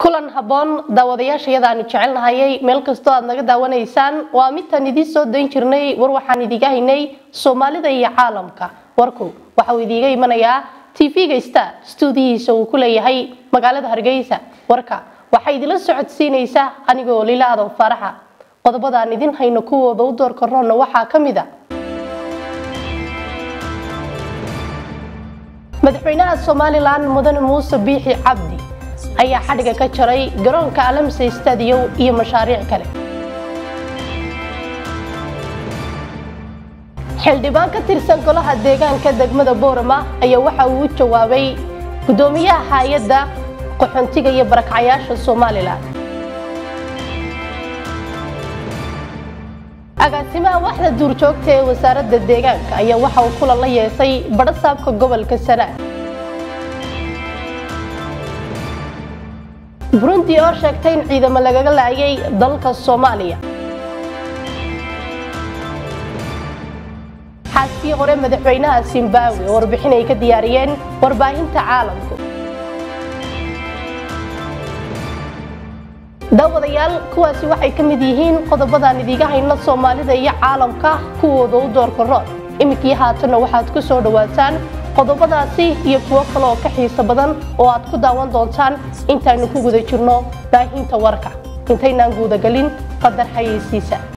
kulan habboon daawadayaashayada aanu jecelnahayay meel kastoo aad naga daawanaysaan waa midtaan idiin soo dayn jirnay war waxaan idiga haynay soomaalida iyo caalamka warku waxa uu idiiga imanayaa tv-ga star stuudiyihiisa uu ku leeyahay magaalada hargeysa warka waxaa idila socodsiinaysa anigoo lila adan faaraxa qodobadaan idin hayno kuwooda u door karoonna waxaa ka mid a madaxweynaha somalilan mudane muuse biixi cabdi ayaa xadhiga ka jaray garoonka alamse stadiyow iyo mashaariic kale xildhibaan ka tirsan golaha deegaanka degmada boorama ayaa waxa uu u jawaabay guddoomiyaha hay-adda qaxoontiga iyo barakcayaasha somalilan agaasimaha waxda duurjoogta ee wasaaradda deegaanka ayaa waxa uu kulan la yeesay badhasaabka gobolka sanaag burundi oo sheegtay in ciidamo lagaga laayay dalka soomaaliya xaaskii hore madaxweynaha zimbabwe oo warbixin ay ka diyaariyeen warbaahinta caalamku daawadayaal kuwaasi waxay ka mid yihiin qodobadaan idiiga hayno soomaalida iyo caalamka kuwooda u doorka rood iminkii haatanna waxaad ku soo dhowaataan qodobadaasi iyo kuwo kale oo ka xiiso badan oo aad ku daawan doontaan intaaynu ku guda jirno baahinta warka intaynaan guudagelin qadar xayeysiisa